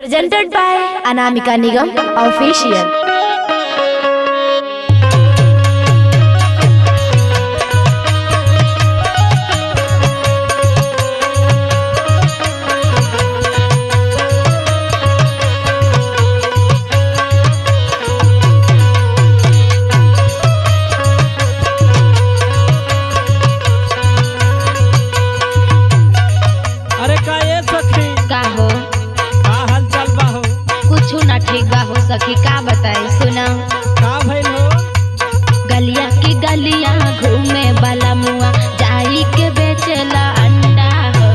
presented by Anamika Nigam Official. अरे का ये सखी का हो का हाल चाल बा हो कुछ ना ठीक बा हो सखी का बताई सुना का भइल हो गलिया की गलिया घूमे वाला मुआ जाई के बेचेला अंडा हो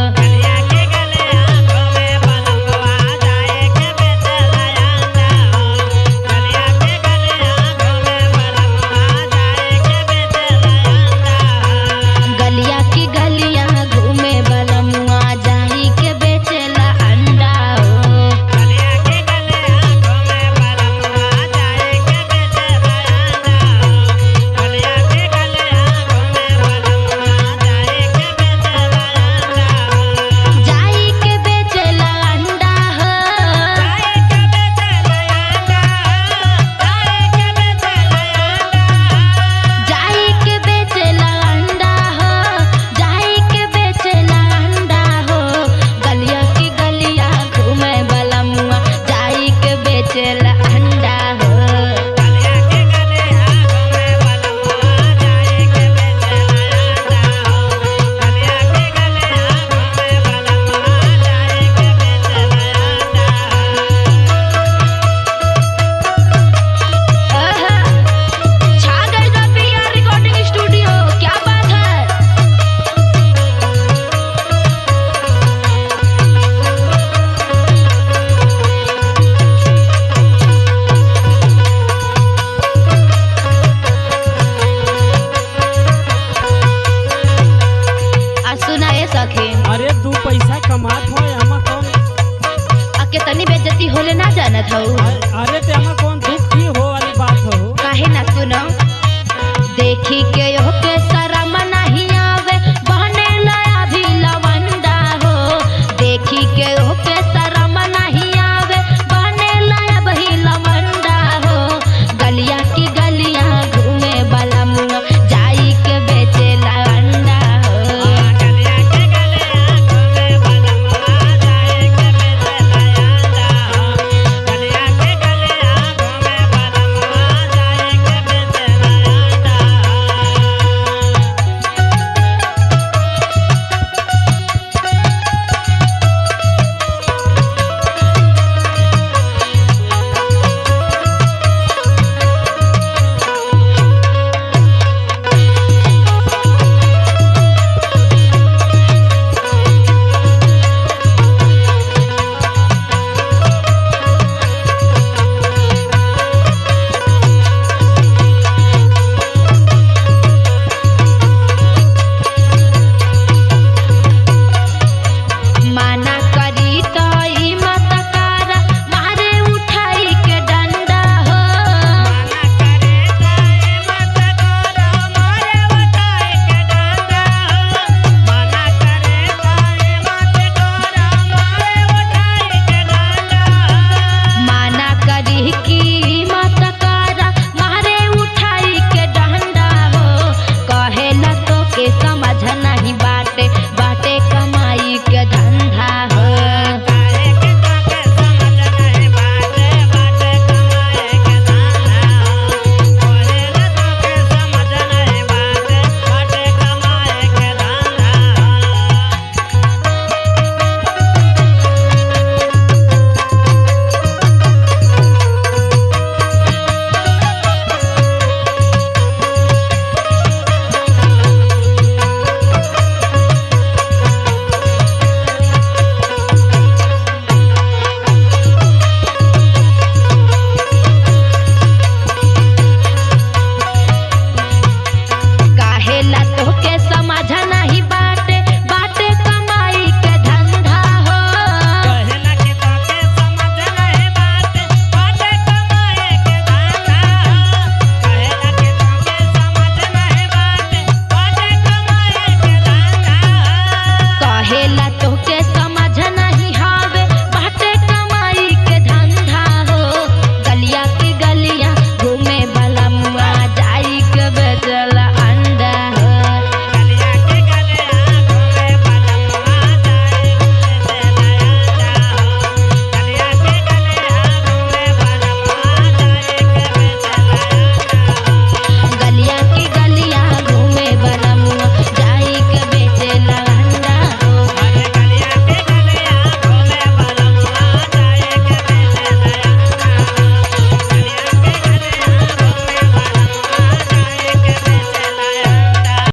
गलिया की गलिया घूमे वाला मुआ जाई के बेचेला अंडा हो जाई के बेचेला अंडा हो जाई के बेचेला अंडा हो जाई के बेचेला अंडा हो गलिया की गलिया घूमे वाला मुआ जाई के बेचेला अंडा हो आहा, छा गई बा पिया रिकॉर्डिंग स्टूडियो क्या बात है आ सुना ये सखी अरे तू पैसा कमात हो एमा कौन आ कितनी बेइज्जती होले ना जानत हूँ अरे ते एमा कौन दुख की हो वाली बात हो काहे ना सुनो देखी के